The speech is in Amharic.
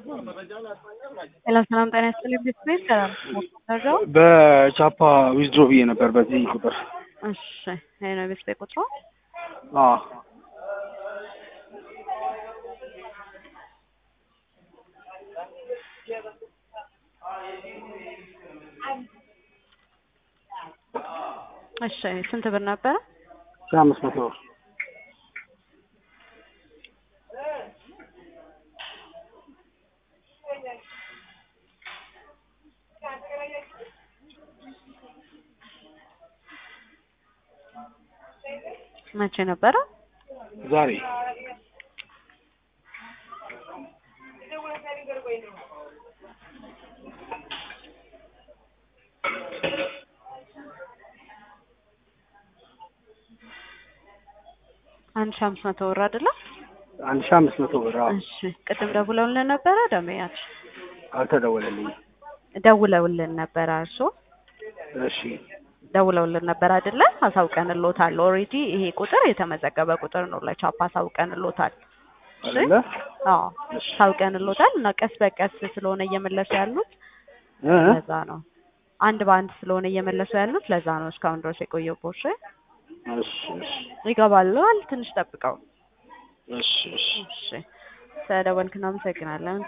ሄሎ ሰላም ጤና ይስጥልኝ ቤተሰብ ሰላም ደረጃው በቻፓ ዊዝድሮ ብዬ ነበር በዚህ ቁጥር። እሺ ይሄ ነው ቤተሰብ ቁጥሩ አዎ እሺ ስንት ብር ነበረ? ሺህ አምስት መቶ ብር መቼ ነበረ? ዛሬ አንድ ሺህ አምስት መቶ ብር አይደለ? አንድ ሺህ አምስት መቶ ብር። አዎ እሺ ቅድም ደውለውልን ነበረ ደመያች አልተደወለልኝም። ደውለውልን ነበረ እርሶ እሺ ደውለውልን ነበር አይደለ? አሳውቀንሎታል። ኦልሬዲ ይሄ ቁጥር የተመዘገበ ቁጥር ነው ለቻፓ አሳውቀንሎታል። እሺ አይደለ? አዎ አሳውቀንሎታል እና ቀስ በቀስ ስለሆነ እየመለሱ ያሉት እ ለዛ ነው። አንድ በአንድ ስለሆነ እየመለሱ ያሉት ለዛ ነው እስካሁን ድረስ የቆየው። እሺ እሺ እሺ ይገባሉ። ትንሽ ጠብቀው። እሺ እሺ እሺ ስለደወልክ እናመሰግናለን።